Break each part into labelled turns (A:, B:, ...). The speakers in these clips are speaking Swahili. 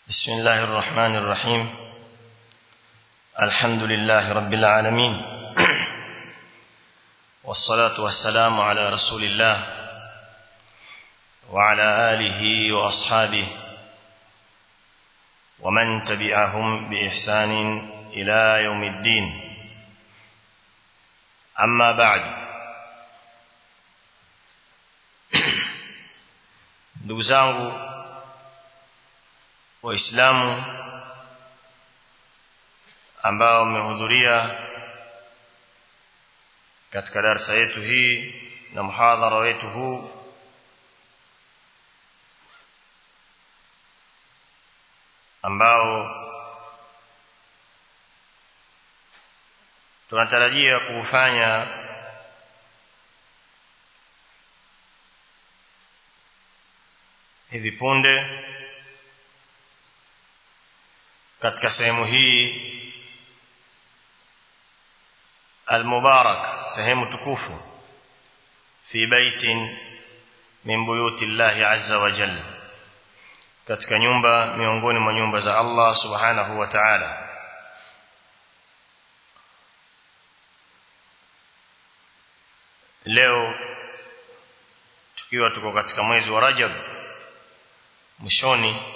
A: بسم الله الرحمن الرحيم الحمد لله رب العالمين والصلاة والسلام على رسول الله وعلى آله وأصحابه ومن تبعهم بإحسان إلى يوم الدين أما بعد ndugu zangu waislamu ambao wamehudhuria katika darasa yetu hii na muhadhara wetu huu ambao tunatarajia kufanya hivi punde katika sehemu hii المبارك sehemu tukufu fi baitin min buyuti Allah azza wa jalla katika nyumba miongoni mwa nyumba za Allah subhanahu wa ta'ala leo tukiwa tuko katika mwezi wa Rajab mwishoni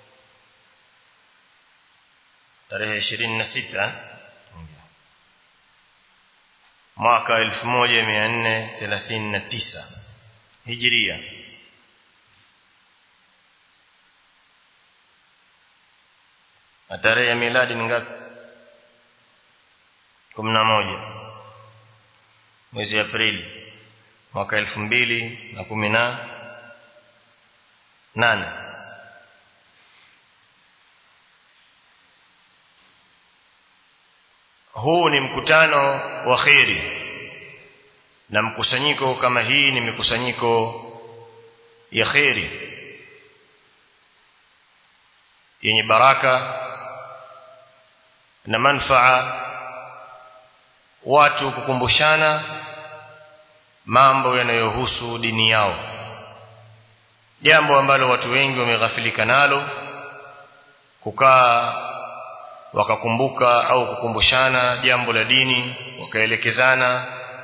A: tarehe 26 mwaka 1439 Hijria na tarehe ya miladi ni ngapi 11 mwezi Aprili mwaka 2018 huu ni mkutano wa kheri na mkusanyiko kama hii ni mikusanyiko ya kheri yenye baraka na manfaa watu kukumbushana mambo yanayohusu dini yao jambo ambalo watu wengi wameghafilika nalo kukaa wakakumbuka au kukumbushana jambo la dini wakaelekezana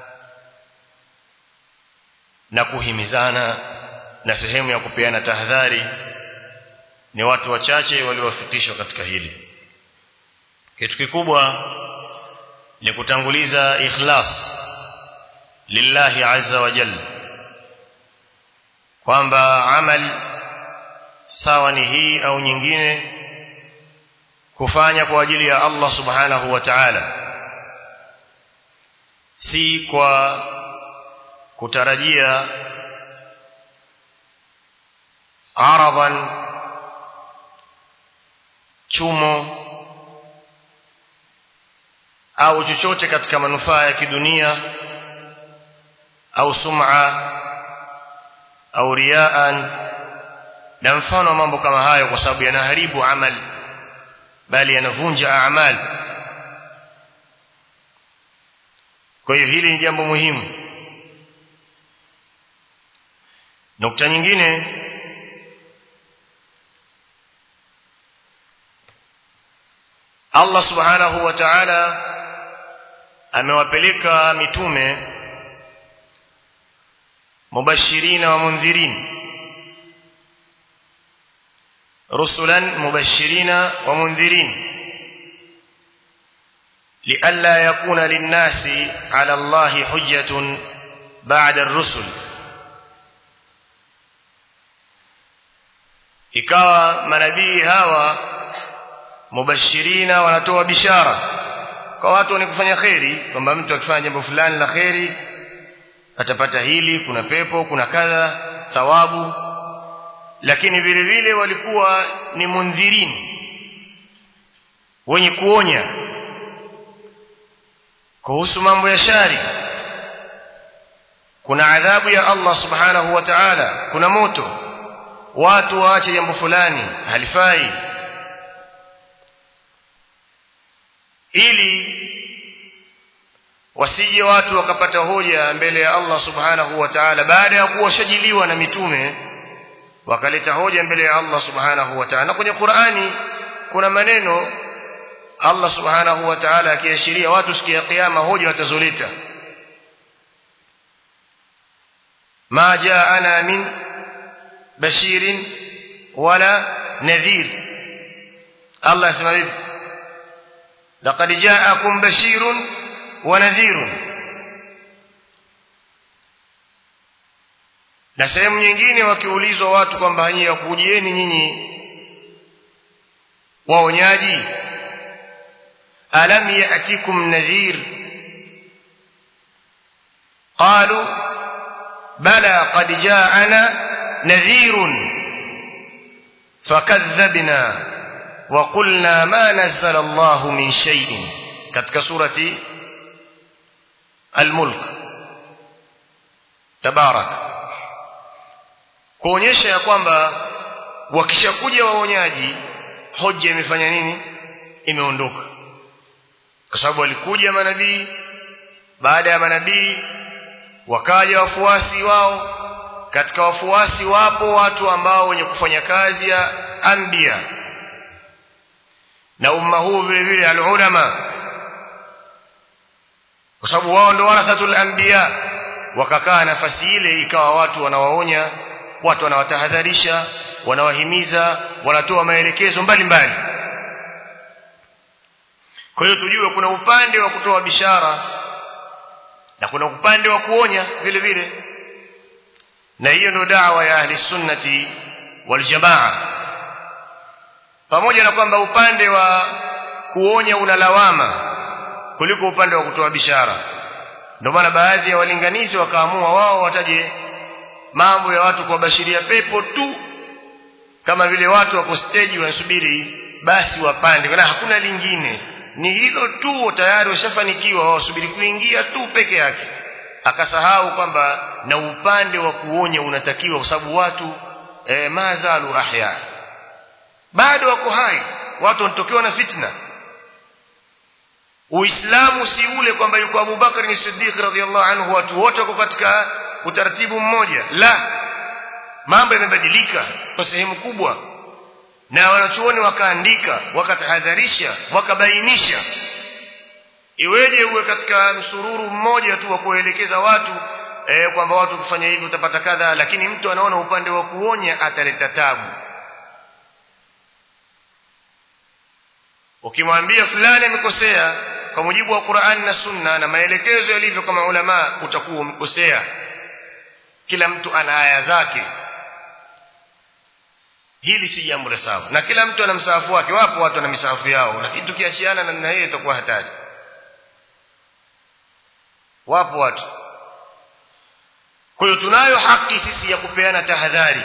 A: na kuhimizana na sehemu ya kupeana tahadhari ni watu wachache waliowafikishwa katika hili kitu kikubwa ni kutanguliza ikhlas lillahi azza wa jalla kwamba amali sawa ni hii au nyingine kufanya kwa ajili ya Allah subhanahu wa ta'ala si kwa kutarajia araban chumo au chochote katika manufaa ya kidunia au sum'a au riaan na mfano wa mambo kama hayo kwa sababu yanaharibu amali bali yanavunja amali kwa hiyo hili ni jambo muhimu nukta nyingine Allah subhanahu wa ta'ala amewapeleka mitume mubashirina wa mundhirin رسلا مبشرين ومنذرين لئلا يكون للناس على الله حجة بعد الرسل ikawa manabii hawa mubashirina wanatoa bishara kwa watu wenye kufanya kheri kwamba mtu akifanya jambo fulani la kheri atapata hili kuna pepo kuna kadha thawabu lakini vile vile walikuwa ni mundhirini wenye kuonya kuhusu mambo ya shari kuna adhabu ya Allah subhanahu wa ta'ala kuna moto watu waache jambo fulani halifai ili wasije watu wakapata hoja mbele ya Allah subhanahu wa ta'ala baada ya kuwa shajiliwa na mitume wakaleta hoja mbele ya Allah subhanahu wa ta'ala kwenye Qur'ani kuna maneno Allah subhanahu wa ta'ala akiashiria watu siku ya kiyama hoja watazoleta ma jaana min bashirin wala nadhir Allah asema hivi laqad ja'akum bashirun wa nadhirun na sehemu nyingine wakiulizwa watu kwamba nyinyi yakujieni nyinyi waonyaji alam ya'tikum nadhir qalu bala qad ja'ana nadhirun fakadhabna wa qulna ma nazzala Allahu min shay'in katika surati al-mulk tabarak kuonyesha ya kwamba wakishakuja waonyaji hoja imefanya nini imeondoka kwa sababu walikuja manabii baada ya manabii wakaja wafuasi wao katika wafuasi wapo watu ambao wenye kufanya kazi ya anbiya na umma huu vile vile alulama kwa sababu wao ndio warathatul anbiya wakakaa nafasi ile ikawa watu wanawaonya watu wanawatahadharisha wanawahimiza wanatoa maelekezo mbalimbali kwa hiyo tujue kuna upande wa kutoa bishara na kuna upande wa kuonya vile vile na hiyo ndio dawa ya ahli sunnati wal jamaa pamoja na kwamba upande wa kuonya una lawama kuliko upande wa kutoa bishara ndio maana baadhi ya walinganizi wakaamua wao wataje mambo ya watu kuwabashiria pepo tu kama vile watu wako stage wanasubiri basi wapande na hakuna lingine ni hilo tu tayari washafanikiwa wasubiri kuingia tu peke yake akasahau kwamba na upande wa kuonya unatakiwa kwa sababu watu e, mazalu ahya bado wako hai watu wanatokewa na fitna uislamu si ule kwamba yuko Abubakar ni Siddiq radhiallahu anhu watu wote wako katika utaratibu mmoja la mambo yamebadilika kwa sehemu kubwa na wanachuoni wakaandika wakatahadharisha wakabainisha iweje uwe katika msururu mmoja tu wa kuelekeza watu e, kwamba watu kufanya hivi utapata kadha lakini mtu anaona upande wa kuonya ataleta tabu ukimwambia fulani amekosea kwa mujibu wa Qur'an na Sunna na maelekezo yalivyo kama ulama utakuwa umekosea kila mtu ana aya zake hili si jambo la sawa na kila mtu ana msahafu wake wapo watu wana misahafu yao lakini tukiachiana na hiyo itakuwa hatari wapo watu kwa hiyo tunayo haki sisi ya kupeana tahadhari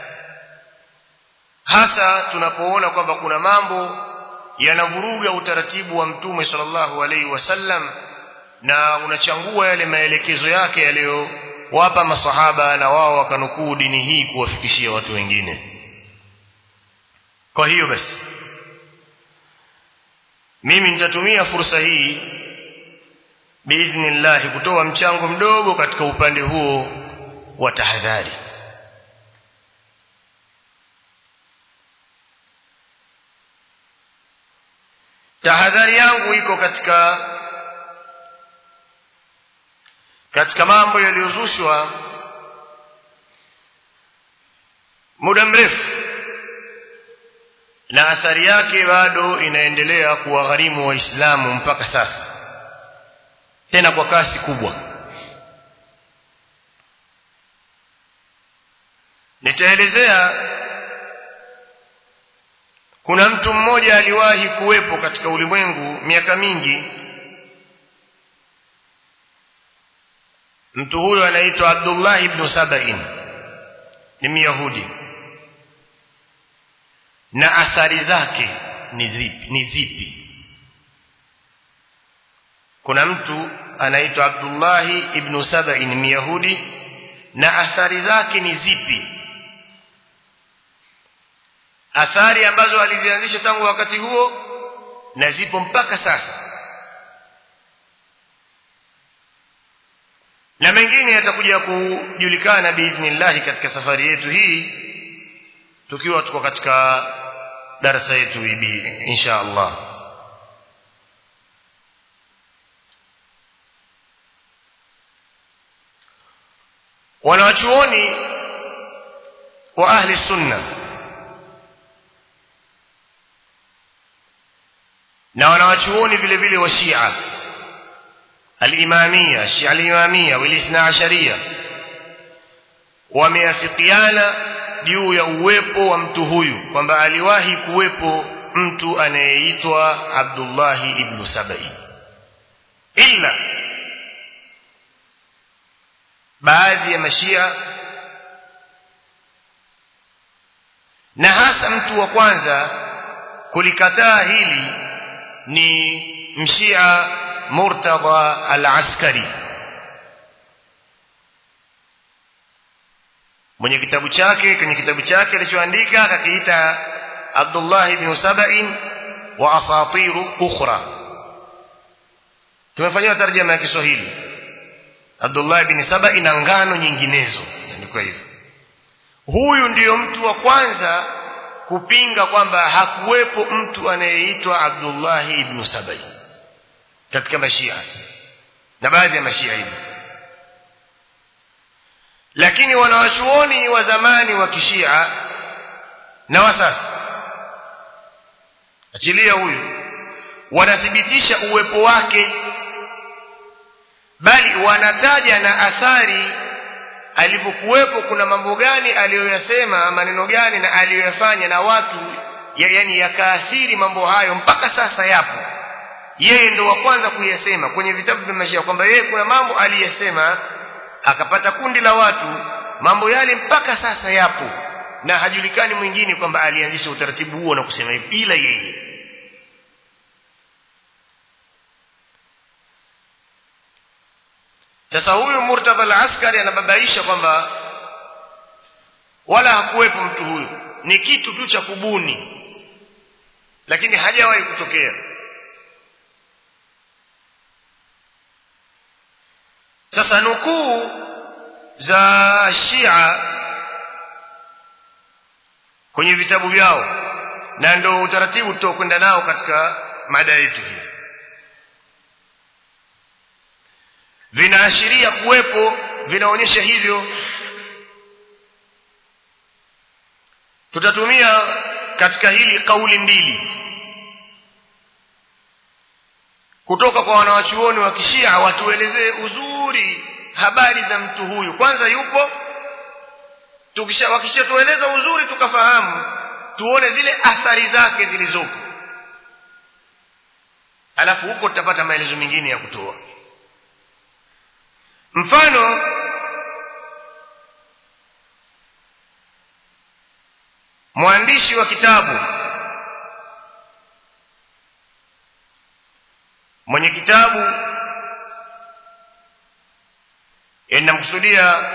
A: hasa tunapoona kwamba kuna mambo yanavuruga utaratibu wa mtume sallallahu alaihi wasallam na unachangua yale maelekezo yake yaliyowapa masahaba na wao wakanukuu dini hii kuwafikishia watu wengine kwa hiyo basi mimi nitatumia fursa hii biidhnillah kutoa mchango mdogo katika upande huo wa tahadhari tahadhari yangu iko katika katika mambo yaliyozushwa muda mrefu na athari yake bado inaendelea kuwagharimu waislamu mpaka sasa tena kwa kasi kubwa nitaelezea kuna mtu mmoja aliwahi kuwepo katika ulimwengu miaka mingi mtu huyo anaitwa Abdullah ibn Sabain ni Myahudi na athari zake ni zipi ni zipi kuna mtu anaitwa Abdullah ibn Sabain Myahudi na athari zake ni zipi athari ambazo alizianzisha tangu wakati huo na zipo mpaka sasa na mengine yatakuja kujulikana biidhnillah katika safari yetu hii tukiwa tuko katika darasa yetu hivi insha Allah wanawachuoni wa ahli sunna na wanawachuoni vile vile wa Shia al-Imamia Shia al-Imamia wal-Ithna Asharia wameafikiana juu ya uwepo wa mtu huyu kwamba aliwahi kuwepo mtu anayeitwa Abdullah ibn Sabai illa baadhi ya mashia na hasa mtu wa kwanza kulikataa hili ni mshia Murtadha al-Askari mwenye kitabu chake kwenye kitabu chake alichoandika akakiita Abdullah ibn Saba'in wa asatiru ukhra tumefanywa tarjama ya Kiswahili Abdullah ibn Saba'in na ngano nyinginezo ndiko hivyo huyu ndiyo mtu wa kwanza kupinga kwamba hakuwepo mtu anayeitwa Abdullah ibn Sabai katika mashia na baadhi ya mashia hivi lakini wanawachuoni wa zamani wa kishia na wa sasa achilia huyu wanathibitisha uwepo wake bali wanataja na athari alivyokuwepo kuna mambo gani aliyoyasema maneno gani na aliyoyafanya na watu ya, yani yakaathiri mambo hayo mpaka sasa yapo yeye ndo wa kwanza kuyasema kwenye vitabu vya maisha kwamba yeye kuna mambo aliyasema akapata kundi la watu mambo yale mpaka sasa yapo na hajulikani mwingine kwamba alianzisha utaratibu huo na kusema hivi ila yeye sasa huyu Murtadha al-Askari anababaisha kwamba wala hakuwepo mtu huyu ni kitu tu cha kubuni lakini hajawahi kutokea sasa nukuu za Shia kwenye vitabu vyao na ndio utaratibu tutakwenda nao katika mada yetu hii vinaashiria kuwepo vinaonyesha hivyo tutatumia katika hili kauli mbili kutoka kwa wanawachuoni wa kishia watuelezee uzuri habari za mtu huyu kwanza yupo tukisha wakishatueleza uzuri tukafahamu tuone zile athari zake zilizopo alafu huko tutapata maelezo mengine ya kutoa mfano mwandishi wa kitabu mwenye kitabu inamkusudia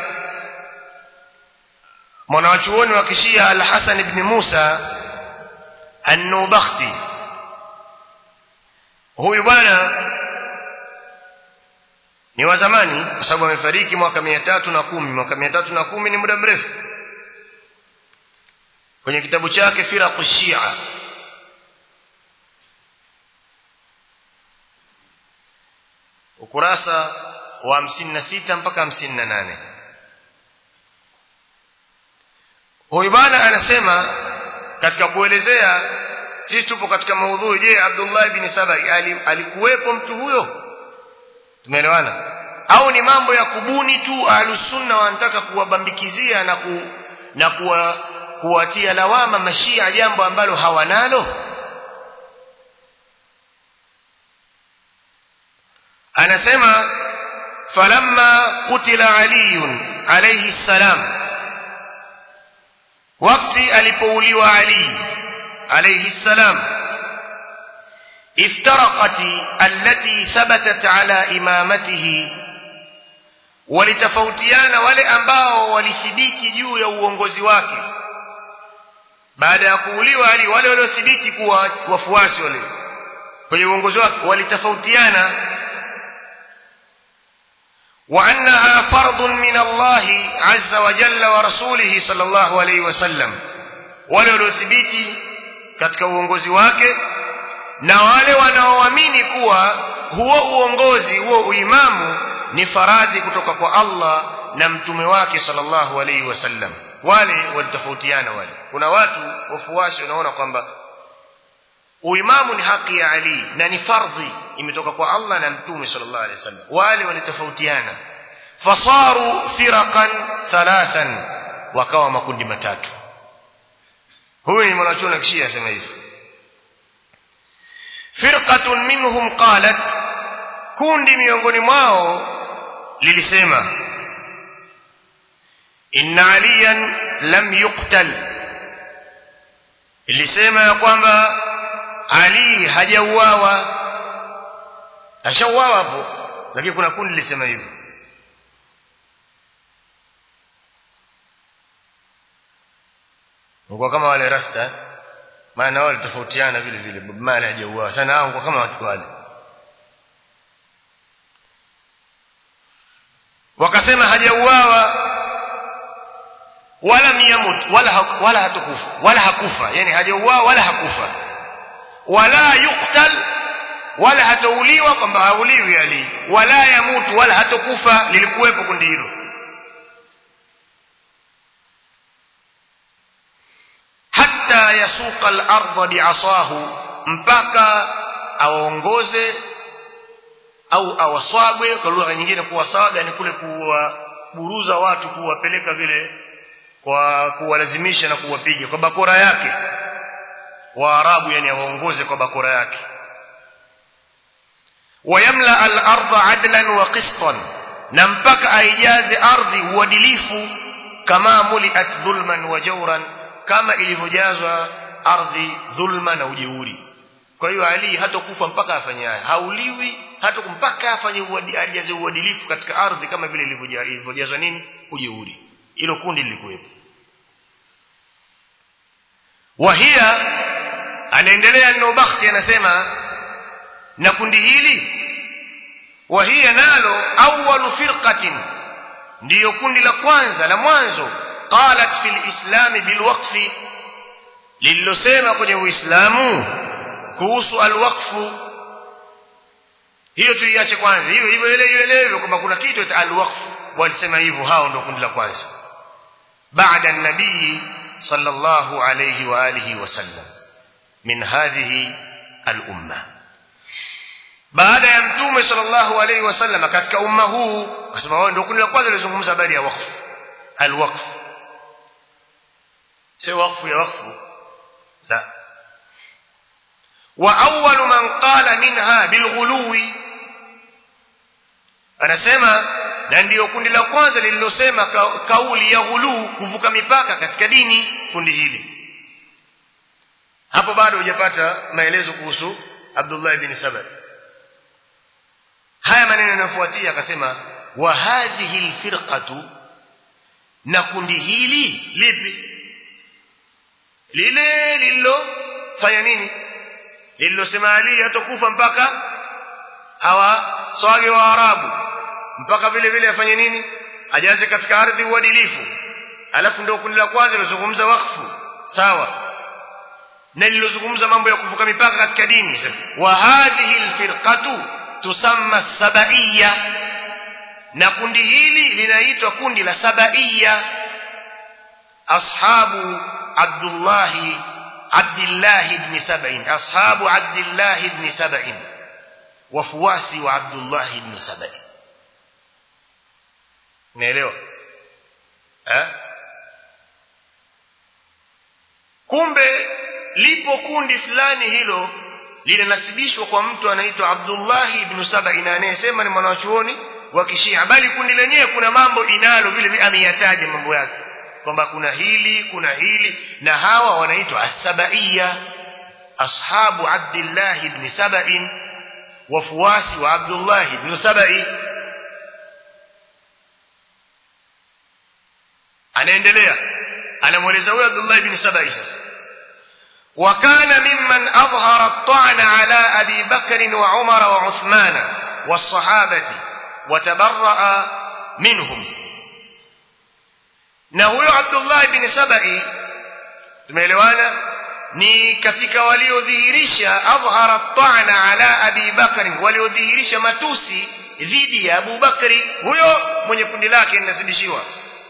A: mwanawachuoni wa kishia al-Hasan ibn Musa an-Nubakhti huyu bwana ni wa zamani kwa sababu amefariki mwaka mia tatu na kumi mwaka mia tatu na kumi ni muda mrefu kwenye kitabu chake firaqu shia ukurasa wa hamsini na sita mpaka hamsini na nane huyu bwana anasema katika kuelezea sisi tupo katika maudhui je abdullah bin sabai alikuwepo mtu huyo tumeelewana au ni mambo ya kubuni tu ahlusunna wanataka kuwabambikizia na ku, na kuwa, kuwatia lawama mashia jambo ambalo hawanalo anasema falamma qutila aliyun alayhi salam wakati alipouliwa ali alayhi salam افترقت التي ثبتت على إمامته walitofautiana wale ambao walithibiti juu ya uongozi wake baada ya kuuliwa ali wale waliothibiti kuwa wafuasi wale kwenye uongozi wake walitofautiana wa annaha fardun min Allah azza wa jalla wa rasulihi sallallahu alayhi wasallam wale waliothibiti katika uongozi wake na wale wanaoamini kuwa huo uongozi huo uimamu ni faradhi kutoka kwa Allah na mtume wake sallallahu alaihi wasallam wale walitofautiana wale kuna watu wafuasi wanaona kwamba uimamu ni haki ya Ali na ni fardhi imetoka kwa Allah na mtume sallallahu alaihi wasallam wale walitofautiana fasaru firaqan thalathan wakawa makundi matatu huyu ni mwanachuoni kishia asema hivi firqatun minhum qalat kundi miongoni mwao lilisema inna aliyan lam yuqtal ilisema ya kwamba ali hajauawa ashauawa hapo lakini kuna kundi lilisema hivyo kwa kama wale rasta maana wale tofautiana vile vile mali hajauawa sana hao kwa kama watu wale wakasema hajauawa wala miyamut wala ha, wala hatukufa wala hakufa yani hajauawa wala hakufa wala yuqtal wala hatauliwa kwamba hauliwi ali wala yamutu wala hatokufa lilikuwepo kundi hilo hatta yasuqa al-ardha bi'asahu mpaka awaongoze au awaswagwe kwa lugha nyingine kuwasaga ni kule kuwaburuza watu kuwapeleka vile kwa kuwalazimisha na kuwapiga kwa bakora yake waarabu yani awaongoze kwa bakora yake wayamla al-ardha adlan wa qistan na mpaka aijaze ardhi uadilifu kama muliat dhulman wa jawran kama ilivyojazwa ardhi dhulma na ujeuri kwa hiyo ali hatakufa mpaka afanye haya hauliwi hata mpaka afanye ajaze uadilifu katika ardhi kama vile ilivyojazwa nini ujeuri hilo kundi lilikuwepo wahia anaendelea Nubakhti anasema na kundi hili wahia nalo awwalu firqatin ndiyo kundi la kwanza la mwanzo qalat fil islam bil waqfi lililosema kwenye uislamu kuhusu alwaqfu hiyo tuiache kwanza hiyo hivyo ile ielewe kwamba kuna kitu cha alwaqfu walisema hivyo hao ndio kundi la kwanza baada nabii sallallahu alayhi wa alihi wasallam min hadhihi al-umma baada ya mtume sallallahu alayhi wasallam katika umma huu akasema wao ndio kundi la kwanza lilizungumza habari ya waqfu alwaqf sio waqfu ya waqfu la wa awwal man qala minha bilghuluwi anasema na ndiyo kundi la kwanza lililosema ka, kauli ya ghuluu kuvuka mipaka katika dini kundi hili hapo bado hujapata maelezo kuhusu Abdullah ibn Saba haya maneno yanayofuatia akasema wa hadhihi alfirqatu na kundi hili lipi lile lililofanya nini lililosema Ali hatakufa mpaka hawa swage wa Arabu mpaka vile vile afanye nini ajaze katika ardhi uadilifu alafu ndio kundi la kwanza lilozungumza wakfu sawa na lilozungumza mambo ya kuvuka mipaka katika dini wa hadhihi alfirqatu tusamma sabaiya na kundi hili linaitwa kundi la sabaiya ashabu Abdullah Abdullah ibn Sab'in ashabu Abdullah ibn Sab'in wafuasi wa Abdullah ibn Sab'in naelewa eh kumbe lipo kundi fulani hilo linanasibishwa kwa mtu anaitwa Abdullah ibn Sab'in anayesema ni mwanachuoni wa kishia bali kundi lenyewe kuna mambo inalo vile vile ameyataja mambo yake kwamba kuna hili kuna hili na hawa wanaitwa as-sabaiya ashabu Abdullah ibn Sab'in wafuasi wa Abdullah ibn Sab'i anaendelea anamweleza huyo Abdullah ibn Sab'i sasa وكان ممن أظهر الطعن على أبي بكر وعمر وعثمان والصحابة وتبرأ منهم na huyo Abdullah ibn Sabai tumeelewana ni katika waliodhihirisha adhhara ta'na ala abi bakri waliodhihirisha matusi dhidi ya Abu Bakri huyo mwenye kundi lake linazidishiwa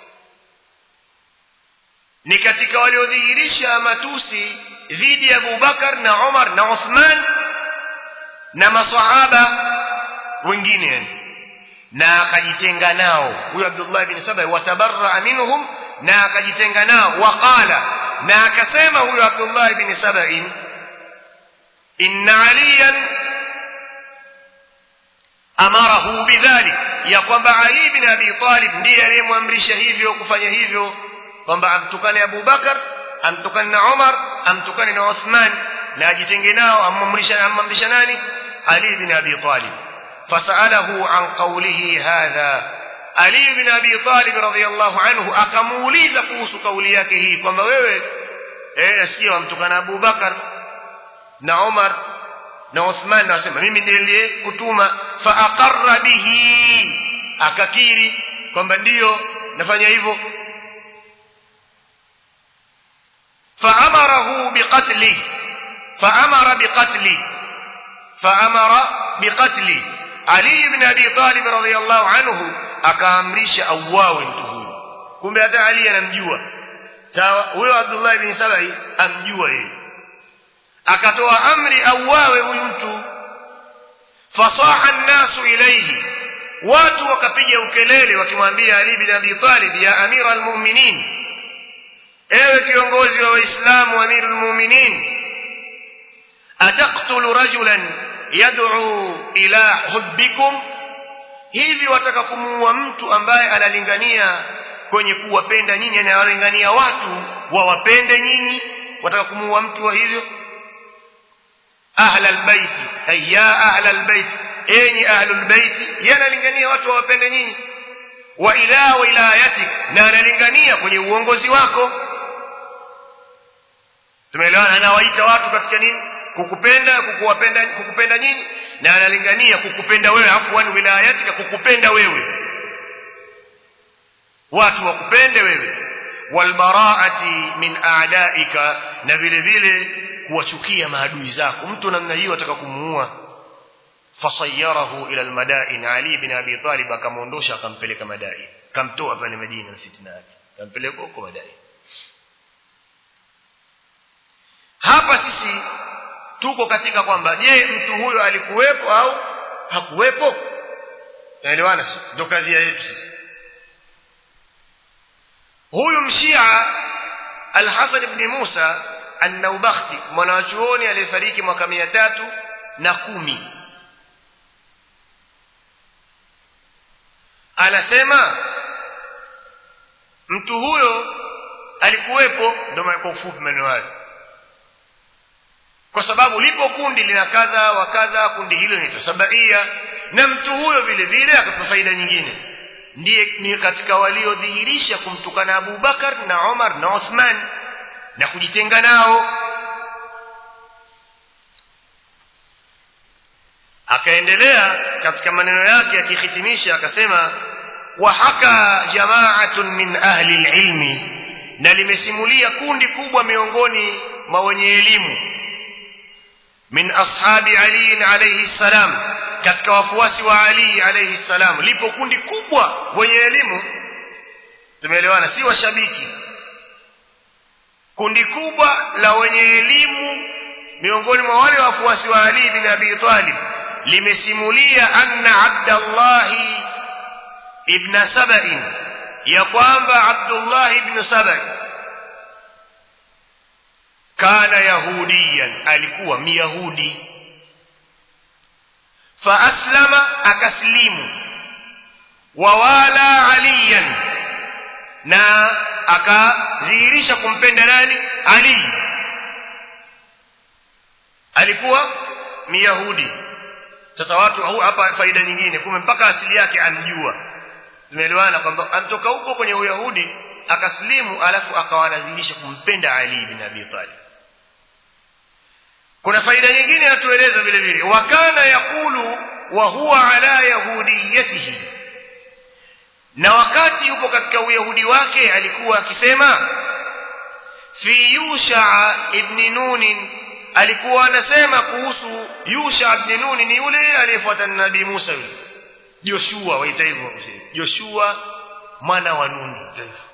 A: ni katika waliodhihirisha matusi dhidi ya Abu Bakar na Umar na Uthman na masahaba wengine na akajitenga nao huyo Abdullah ibn Saba watabarra minhum na akajitenga nao waqala na akasema huyo Abdullah ibn Saba inna aliyan amarahu bidhalik ya kwamba Ali ibn Abi Talib ndiye aliyemwamrisha hivyo kufanya hivyo kwamba amtukane Abu Bakar amtukane na Umar amtukane na Uthman na ajitenge nao amamrisha amamrisha nani Ali ibn Abi Talib fasalahu an qawlihi hadha Ali ibn Abi Talib radhiyallahu anhu akamuuliza kuhusu kauli yake hii kwamba wewe eh nasikia wamtukana Abu Bakar na Umar na Uthman na wasema mimi ndiye niliyekutuma fa aqarra bihi akakiri kwamba ndiyo nafanya hivyo فأمره بقتله فأمر بقتله فأمر بقتله علي بن أبي طالب رضي الله عنه akaamrisha auawe mtu huyu kumbe hata Ali anamjua sawa huyo Abdullah ibn Sabai amjua yeye akatoa amri auawe huyu mtu fasaha an-nasu ilayhi watu wakapiga ukelele wakimwambia Ali ibn Abi Talib ya amira al-mu'minin ewe kiongozi wa waislamu amirul mu'minin ataqtulu rajulan yad'u ila hubbikum hivi wataka kumuua mtu ambaye analingania kwenye kuwapenda nyinyi anawalingania watu wawapende nyinyi wataka kumuua mtu wa hivyo ahla albayt ay ya ahla albayt enyi ahlul bayt yanalingania watu wawapende nyinyi wa ila wilayatik na analingania kwenye uongozi wako tumeelewana anawaita watu katika nini kukupenda kukuwapenda kukupenda nyinyi na analingania kukupenda wewe afwan wilayatika kukupenda wewe watu wakupende wewe walbaraati min a'daika na vile vile kuwachukia maadui zako mtu namna hiyo ataka kumuua fasayarahu ila almadain ali ibn abi talib akamuondosha akampeleka madai kamtoa pale Madina na fitna yake kampeleka huko madai hapa sisi tuko katika kwamba je mtu huyo alikuwepo au hakuwepo naelewana sio ndio kazi yetu sisi huyu mshia al-Hasan ibn Musa an-Naubakhti mwanachuoni aliyefariki mwaka mia tatu na kumi anasema mtu huyo alikuwepo ndio kwa ufupi maneno hayo kwa sababu lipo kundi lina kadha wa kadha kundi hilo ni sabaia na mtu huyo vile vile akapa faida nyingine ndiye ni katika waliodhihirisha kumtukana Abu Bakar na Umar na Uthman na kujitenga nao akaendelea katika maneno yake akihitimisha akasema wa haka jama'atun min ahli ilmi na limesimulia kundi kubwa miongoni mwa wenye elimu min ashabi Ali alayhi salam katika wafuasi wa Ali alayhi salam lipo kundi kubwa wenye elimu tumeelewana si washabiki kundi kubwa la wenye elimu miongoni mwa wale wafuasi wa Ali bin Abi Talib limesimulia anna Abdullah ibn Saba'in ya kwamba Abdullah ibn Saba'in kana yahudiyan alikuwa myahudi fa aslama akaslimu wawala aliyan na akadhihirisha kumpenda nani ali alikuwa myahudi sasa watu hapa faida nyingine kumbe mpaka asili yake amjua tumeelewana kwamba anatoka huko kwenye uyahudi akaslimu alafu akawa anadhihirisha kumpenda ali bin abi talib kuna faida nyingine atueleza vile vile wakana yakulu wa huwa ala yahudiyatihi na wakati yupo katika uyahudi wake alikuwa akisema fi yusha ibn nun alikuwa anasema kuhusu yusha ibn nun ni yule aliyefuata nabii Musa yule Joshua waita hivyo Joshua mwana wa Nun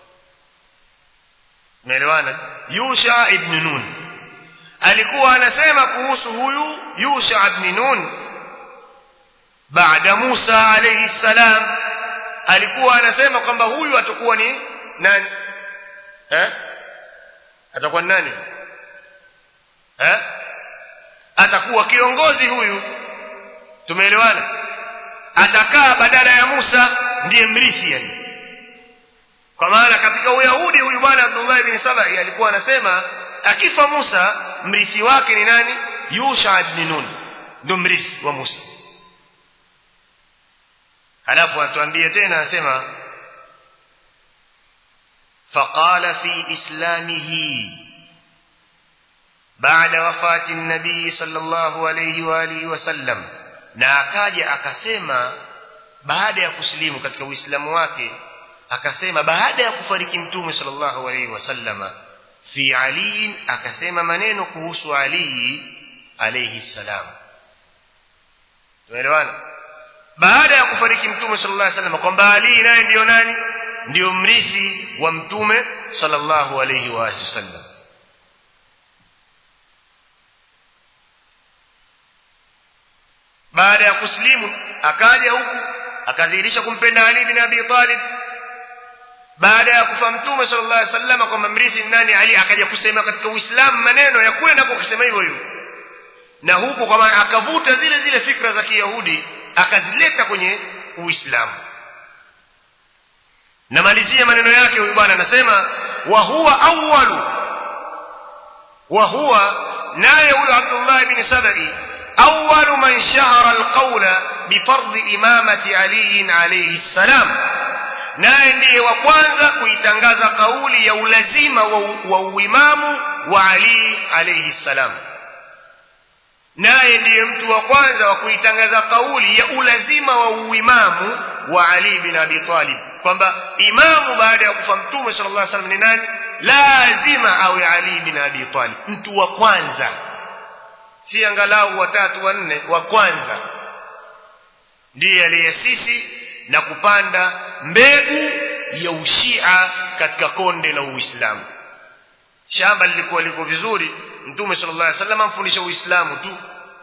A: Umeelewana Yusha ibn Nun alikuwa anasema kuhusu huyu Yusha ibn Nun baada Musa alayhi salam alikuwa anasema kwamba huyu atakuwa ni nani eh atakuwa ni nani eh atakuwa kiongozi huyu tumeelewana atakaa badala ya Musa ndiye mrithi yani kwa maana katika uyahudi huyu bwana Abdullah ibn Sabai alikuwa anasema akifa Musa mrithi wake ni nani Yusha ibn Nun ndio mrithi wa Musa halafu atuambie tena anasema فقال في إسلامه بعد وفاة النبي صلى الله عليه وآله وسلم na akaja akasema baada ya kusilimu katika uislamu wake akasema baada ya kufariki mtume sallallahu alaihi wasallama fi ali akasema maneno kuhusu ali alayhi salam tumeelewana baada ya kufariki mtume sallallahu alaihi wasallam kwamba ali naye ndiyo nani ndiyo mrithi wa mtume sallallahu alaihi wasallam baada ya kuslimu akaja huku akadhihirisha kumpenda Ali bin Abi Talib baada ya kufa mtume sallallahu alaihi wasallam kwamba mrithi nani Ali akaja kusema katika Uislamu maneno ya kule nako kusema hivyo hivyo na huku kwa maana akavuta zile zile fikra za Kiyahudi akazileta kwenye Uislamu namalizia maneno yake huyu bwana anasema wa huwa awwalu wa huwa naye huyo Abdullah ibn Sabai أول من شهر القول بفرض إمامة علي عليه السلام naye ndiye wa kwanza kuitangaza kauli ya ulazima wa, wa uimamu wa Ali alayhi salam naye ndiye mtu wa kwanza wa kuitangaza kauli ya ulazima wa uimamu wa Ali bin Abi Talib kwamba imamu baada ya kufa mtume sallallahu alaihi wasallam ni nani lazima awe Ali bin Abi Talib mtu wa kwanza si angalau watatu wanne wa kwanza ndiye aliyesisi na kupanda mbegu ya ushia katika konde la uislamu shamba lilikuwa liko vizuri mtume sallallahu alaihi wasallam amfundisha uislamu tu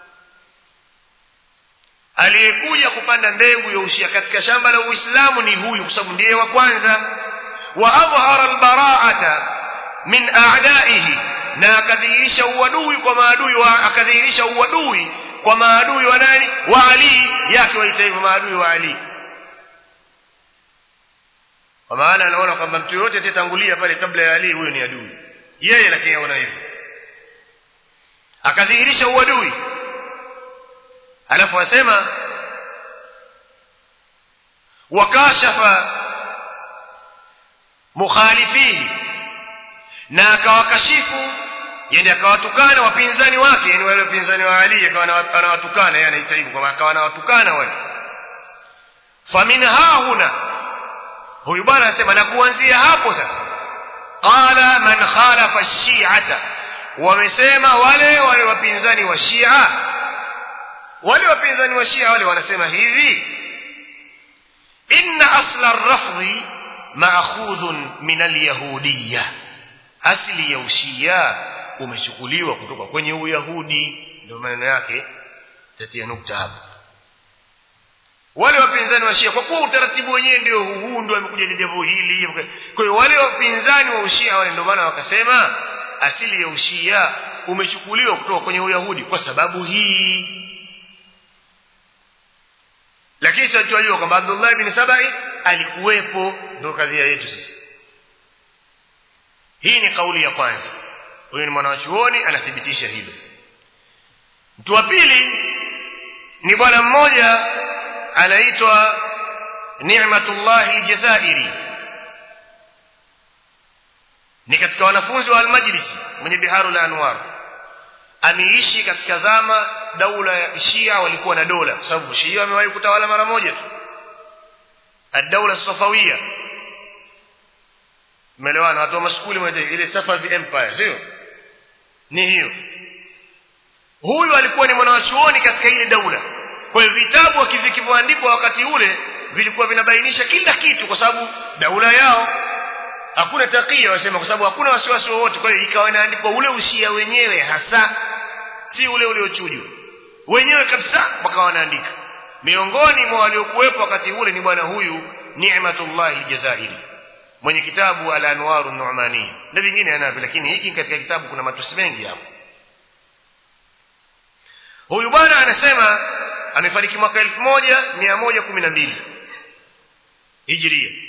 A: aliyekuja kupanda mbegu ya ushia katika shamba la uislamu ni huyu kwa sababu ndiye wa kwanza wa adhhara albara'ata min a'da'ihi na akadhihirisha uadui kwa maadui wa akadhihirisha uadui kwa maadui wa nani wa Ali yake waita hivyo maadui wa Ali kwa maana anaona kwamba mtu yote atatangulia pale kabla ya Ali huyo ni adui yeye lakini anaona hivyo akadhihirisha uadui alafu asema wakashafa mukhalifihi na akawakashifu yani akawatukana wapinzani wake yani wale wapinzani wa Ali akawa anawatukana yani anaita hivyo kwamba akawa anawatukana wale famin hahuna huyu bwana anasema na kuanzia hapo sasa qala man khalafa shi'ata wamesema wale wale wapinzani wa Shia wale wapinzani wa Shia wale wanasema hivi inna asla ar-rafdhi ma'khudhun min al-yahudiyyah asili ya ushia umechukuliwa kutoka kwenye uyahudi ndio maneno yake tatia nukta hapa wale wapinzani wa shia kwa kuwa utaratibu wenyewe ndio huu ndio amekuja jambo hili kwa hiyo wale wapinzani wa ushia wale ndio maana wakasema asili ya ushia umechukuliwa kutoka kwenye uyahudi kwa sababu hii lakini sasa tunajua kwamba Abdullah ibn Sabai alikuwepo ndio kadhia yetu sisi hii ni kauli ya kwanza huyu ni mwanachuoni anathibitisha hilo mtu wa pili ni bwana mmoja anaitwa Ni'matullah al-Jazairi ni katika wanafunzi wa al-Majlisi mwenye Biharul Anwar ameishi katika zama daula ya Shia walikuwa na dola kwa sababu Shia wamewahi kutawala mara moja tu ad-daula Safawiyya umeelewana watu wa maskuli mwenye ile Safavi Empire sio ni hiyo huyu alikuwa ni mwanachuoni katika ile daula kwa hiyo vitabu vilivyoandikwa wakati ule vilikuwa vinabainisha kila kitu kwa sababu daula yao hakuna takia wasema kwa sababu hakuna wasiwasi wowote kwa hiyo ikawa inaandikwa ule ushia wenyewe hasa si ule uliochujwa wenyewe kabisa wakawa wanaandika miongoni mwa waliokuwepo wakati ule ni bwana huyu Ni'matullah al-Jazairi mwenye kitabu al-Anwar an-Nu'mani na vingine anavyo lakini hiki katika kitabu kuna matusi mengi hapo huyu bwana anasema amefariki mwaka 1112 hijria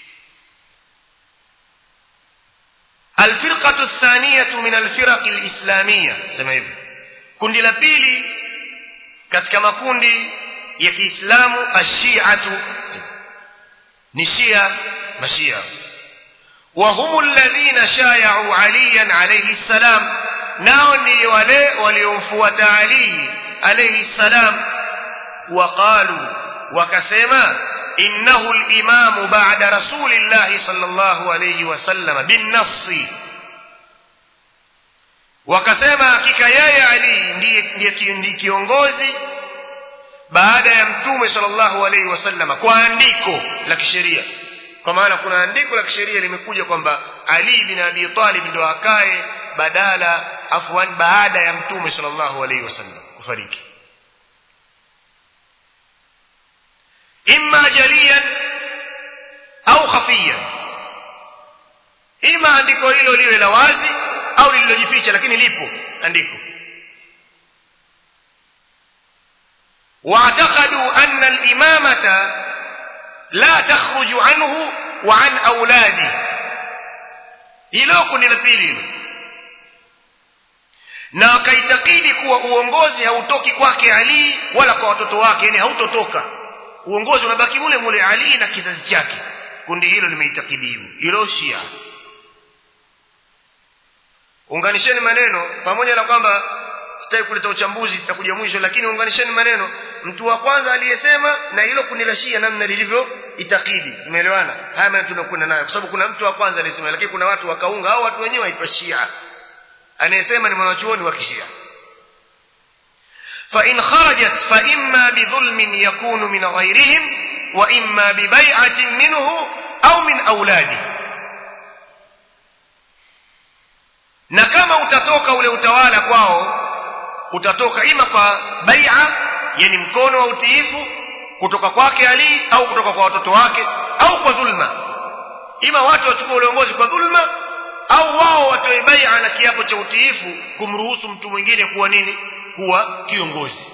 A: الفرقة الثانية من الفرق الإسلامية سمع hivyo kundi la pili katika makundi ya Kiislamu ashiatu ni Shia mashia وهم الذين شايعوا عليا عليه السلام nao ni wale waliomfuata Ali alayhi salam waqalu wakasema innahu al-imam ba'da rasulillah sallallahu alayhi wasallam bin-nass wakasema hakika yeye Ali ndiye ndiye kiongozi baada ya mtume sallallahu alayhi wasallam kwa andiko la kisheria kwa maana kuna andiko la kisheria limekuja kwamba Ali bin Abi Talib ndo akae badala afwan baada ya mtume sallallahu alayhi wasallam kufariki imma jaliyan au khafiyan ima andiko hilo liwe la wazi au lililojificha lakini lipo andiko واعتقدوا أن الإمامة لا تخرج عنه وعن أولاده hilo kundi la pili hilo na wakaitakidi kuwa uongozi hautoki kwake Ali wala kwa watoto wake yani hautotoka uongozi unabaki mule mule Ali na kizazi chake kundi hilo limeitakidi hivyo hilo Shia unganisheni maneno pamoja na kwamba sitaki kuleta uchambuzi tutakuja mwisho lakini unganisheni maneno mtu wa kwanza aliyesema na hilo kundi la Shia namna lilivyo itakidi umeelewana haya maneno tunakwenda nayo kwa sababu kuna mtu wa kwanza aliyesema lakini kuna watu wakaunga au watu wenyewe waitwa Shia anayesema ni mwanachuoni wa Kishia فإن خرجت فإما بظلم يكون من غيرهم وإما ببيعة منه أو من أولاده na kama utatoka ule utawala kwao utatoka ima kwa bai'a yani mkono wa utiifu kutoka kwake Ali au kutoka kwa watoto wake au kwa dhulma ima watu wachukue uongozi kwa dhulma au wao watoe bai'a na kiapo cha utiifu kumruhusu mtu mwingine kuwa nini kuwa kiongozi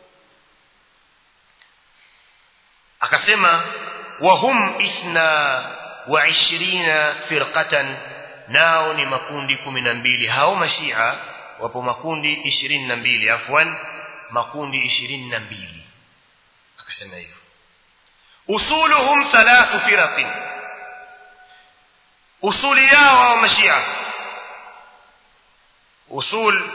A: akasema wahum ithna wa ishirina firqatan nao ni makundi kumi na mbili hao mashia wapo makundi ishirini na mbili afwan makundi ishirini na mbili akasema hivyo usuluhum thalathu firaqin usuli yao hao mashia usul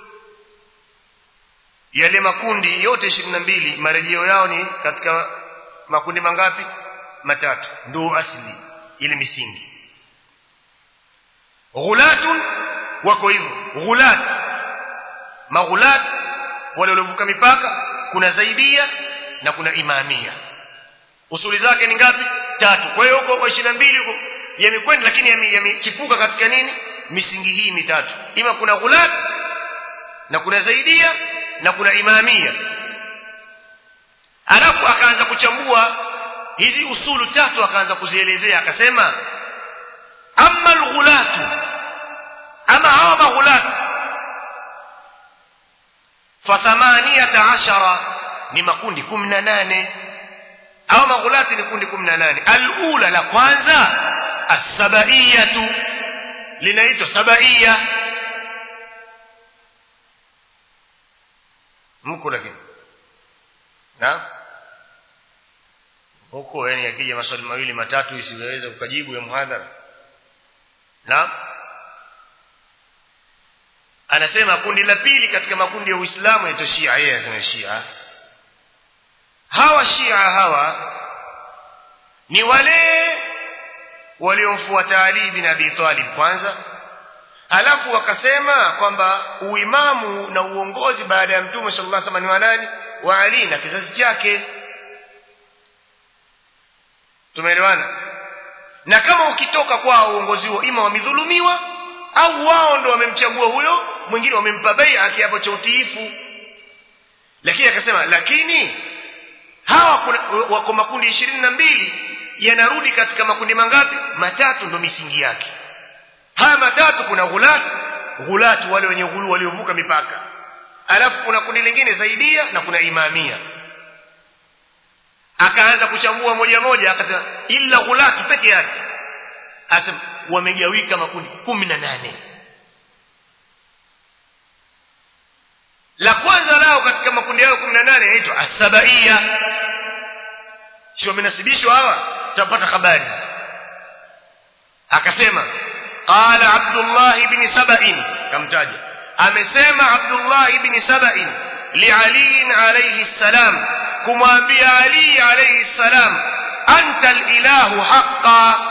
A: yale makundi yote ishirini na mbili marejeo yao ni katika makundi mangapi matatu ndio asli ile misingi ghulatun wako hivyo ghulat maghulat wale waliovuka mipaka kuna zaidia na kuna imamia usuli zake ni ngapi tatu kwa hiyo huko 22 huko yamekwenda lakini yamechipuka katika nini misingi hii mitatu ima kuna ghulat na kuna zaidia na kuna imamia alafu akaanza kuchambua hizi usulu tatu akaanza kuzielezea akasema amma alghulatu ama hawa maghulatu fa thamaniyata ashara ni makundi 18 hawa maghulati ni kundi 18 alula la kwanza as-sabaiyatu linaitwa sabaiya mko lakini na huko yani akija maswali mawili matatu isiweze kukajibu ya muhadhara na anasema kundi la pili katika makundi ya Uislamu yaitwa Shia yeye anasema Shia hawa Shia hawa ni wale waliomfuata Ali bin Abi Talib kwanza halafu wakasema kwamba uimamu na uongozi baada ya mtume sallallahu alaihi wasallam ni wa nani wa Ali na kizazi chake tumeelewana na kama ukitoka kwao uongozi huo ima wamedhulumiwa au wao ndo wamemchagua huyo mwingine wamempa bai'a kiapo cha utiifu lakini akasema lakini hawa kuna, wako makundi ishirini na mbili yanarudi katika makundi mangapi matatu ndo misingi yake haya matatu kuna ghulat ghulat wale wenye ghulu waliovuka mipaka alafu kuna kundi lingine zaidia na kuna imamia akaanza kuchambua moja moja akasema illa ghulati peke yake asema wamegawika makundi kumi na nane la kwanza lao katika makundi yao kumi na nane yaitwa asabaiya si wamenasibishwa hawa tutapata habari akasema qala abdullah ibn saba'in kamtaja amesema abdullah ibn saba'in liali alayhi salam kumwambia ali alayhi salam anta alilahu haqqan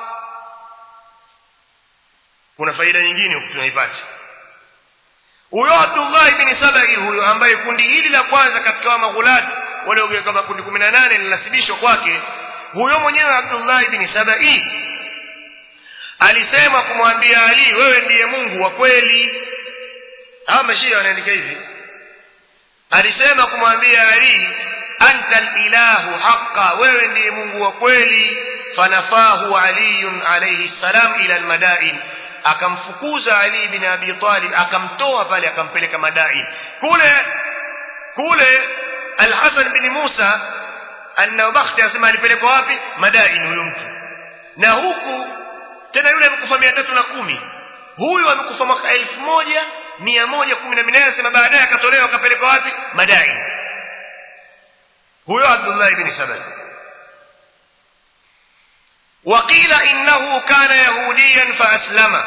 A: kuna faida nyingine tunaipata huyo Abdullah ibn Sabai huyo ambaye kundi hili la kwanza katika wa maghulati waliogeuka kama kundi 18 linasibishwa kwake huyo mwenyewe Abdullah ibn Sabai alisema kumwambia Ali wewe ndiye Mungu wa kweli hawa mashia wanaandika hivi alisema kumwambia Ali anta alilahu haqqa wewe ndiye Mungu wa kweli fanafahu Ali alayhi salam ila almadain akamfukuza Ali bin Abi Talib akamtoa pale akampeleka Madain kule kule Al-Hasan bin Musa an-Nawabakhti asema alipelekwa wapi Madain huyo mtu na huku tena yule amekufa mia tatu na kumi huyu amekufa mwaka elfu moja mia moja kumi na minane asema baadaye akatolewa akapelekwa wapi Madain huyo Abdullah ibn Sabai وقيل إنه كان يهوديا فأسلم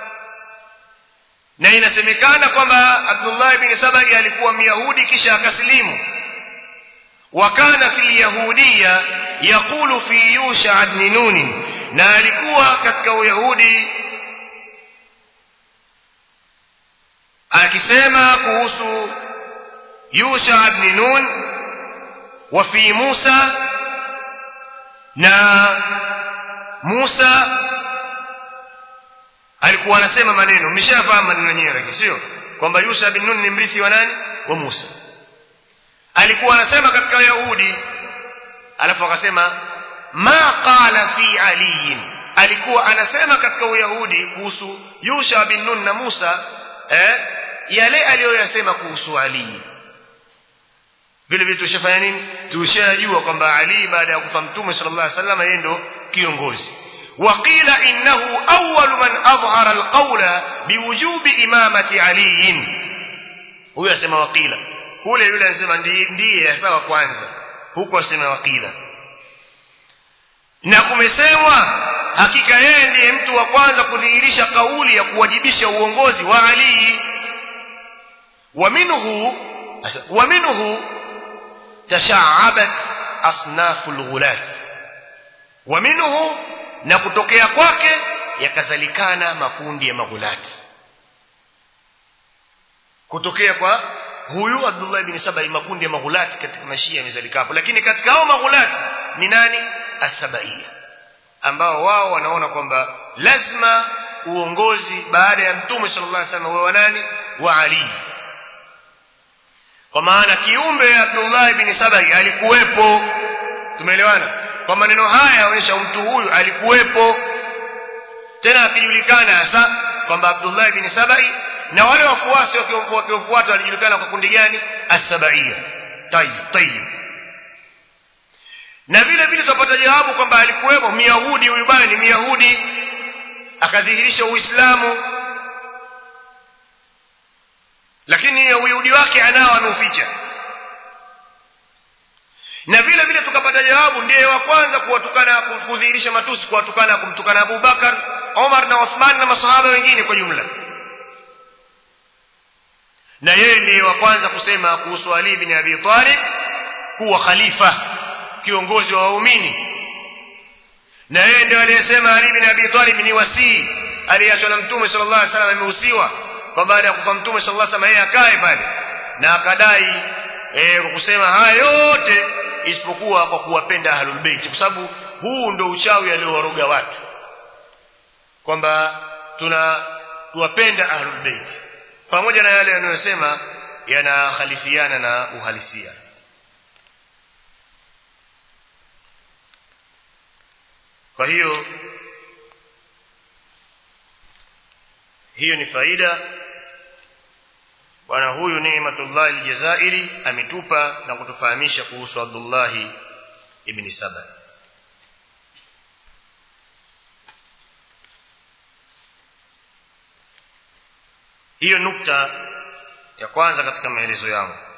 A: na inasemekana kwamba Abdullah ibn Sabai alikuwa myahudi kisha akasilimu wa kana fil yahudiya yaqulu fi Yusha ibn Nun na alikuwa katika uyahudi akisema kuhusu Yusha ibn Nun wa fi Musa na Musa alikuwa anasema maneno mmeshafahamu maneno yenyewe lakini sio kwamba Yusha bin Nun ni mrithi wa nani wa Musa alikuwa anasema katika Wayahudi alafu akasema ma qala fi Ali alikuwa anasema katika Uyahudi kuhusu Yusha bin Nun na Musa eh yale aliyoyasema kuhusu Ali vile vile tushafanya nini tushajua kwamba Ali baada ya kufa mtume sallallahu alaihi wasallam yeye ndo kiongozi وقيل إنه أول من أظهر القول بوجوب إمامة علي huyo asema wakila kule yule anasema ndiye sawa kwanza huko asema wakila na kumesemwa hakika yeye ndiye mtu wa kwanza kudhihirisha kauli ya kuwajibisha uongozi wa Ali wa minhu wa minhu tashaabat asnaful ghulat wa minhu na kutokea kwake yakazalikana makundi ya maghulati kutokea kwa huyu Abdullah ibn Sabai makundi ya maghulati katika mashia yamezalika hapo lakini katika hao maghulati ni nani asabaia ambao wao wanaona kwamba lazima uongozi baada ya mtume sallallahu alaihi wasallam wa nani wa Ali kwa maana kiumbe Abdullah ibn Sabai alikuwepo tumeelewana kwa maneno haya yaonyesha mtu huyu alikuwepo tena akijulikana hasa kwamba Abdullah ibn Sabai na wale wafuasi wakiwafuata walijulikana kwa kundi gani as-sabaia tayyib tayyib na vile vile tutapata jawabu kwamba alikuwepo Myahudi huyu bwana ni Myahudi akadhihirisha Uislamu lakini Uyahudi wake anao ameuficha na vile vile tukapata jawabu ndiye wa kwanza kuwatukana kudhihirisha matusi kuwatukana kumtukana Abu Bakar Omar na Uthman na masahaba wengine kwa jumla na yeye ndiye wa kwanza kusema kuhusu Ali bin Abi Talib kuwa khalifa kiongozi wa waumini na yeye ndio aliyesema Ali bin Abi Talib ni wasii aliyeachwa na Mtume sallallahu alaihi wasallam amehusiwa kwa baada ya kufa Mtume sallallahu alaihi wasallam yeye akae pale na akadai eh, kwa kusema haya yote isipokuwa kwa kuwapenda ahlul bait kwa sababu huu ndio uchawi aliowaroga watu kwamba tuna tuwapenda ahlul bait pamoja na yale yanayosema yanakhalifiana na uhalisia kwa hiyo hiyo ni faida bwana huyu Neematullah al-Jazairi ametupa na kutufahamisha kuhusu Abdullah ibn Saba hiyo nukta ya kwanza katika maelezo yangu